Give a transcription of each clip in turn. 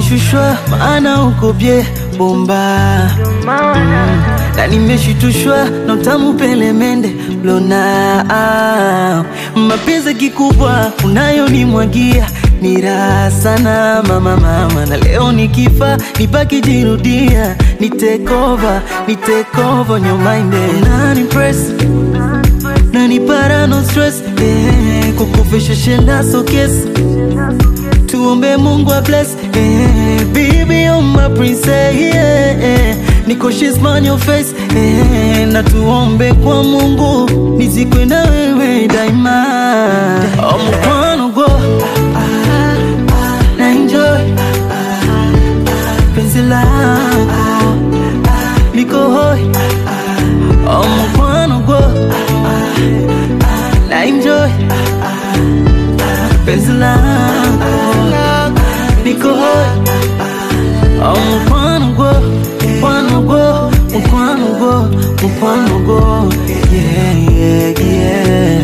nimeshushwa maana uko bye bomba mm. na nimeshitushwa na utamu pelemende lona ah. mapenzi kikubwa unayonimwagia ni raha sana mama mama, na leo nikifa nibaki jirudia, ni take over, ni take over your mind unani impress nani para no stress eh, kukufisha shenda so kiss tuombe Mungu a bless eh, baby you're my princess yeah, eh, niko she's on your face eh, na tuombe kwa Mungu nizikwe na wewe daima oh, mkwano go na enjoy penzi lako liko hoi oh, mkwano go na enjoy penzi lako liko hoi oh, mkwano go mkwano go mkwano go mkwano go yeah yeah yeah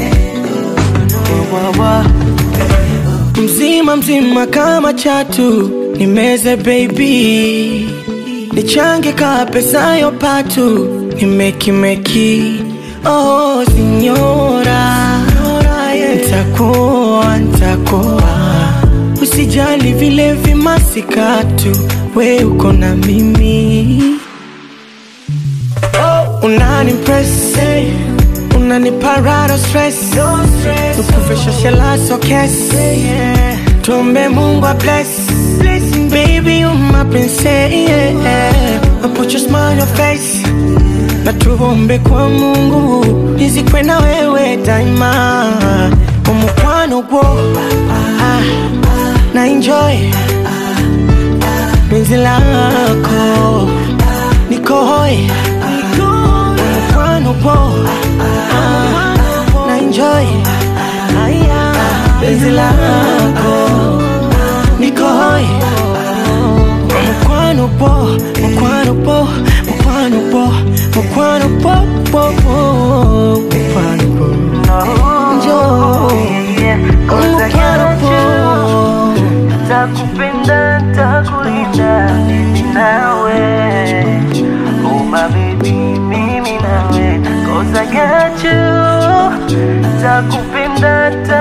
wa, wa, wa. mzima mzima kama chatu nimeze baby nichange ka pesa yo patu nimekimeki oh sinyora ntakuwa ntakuwa usijali vile vimasikatu we uko na mimi oh, unani impress unani parado stress ukufisha shela so kes tuombe mungu a bless baby you my princess yeah. I put your smile on your face na tuombe kwa mungu nizikwe na wewe daima umukwano gwo ah, na enjoy penzi lako niko hoi umukwano gwo ah, na enjoy penzi lako niko hoi mukwano po mukwano po mukwano po mukwano po po po mukwano po njoo mukwano po takupenda takulinda mimi nawe oh my baby mimi nawe cause I got you takupenda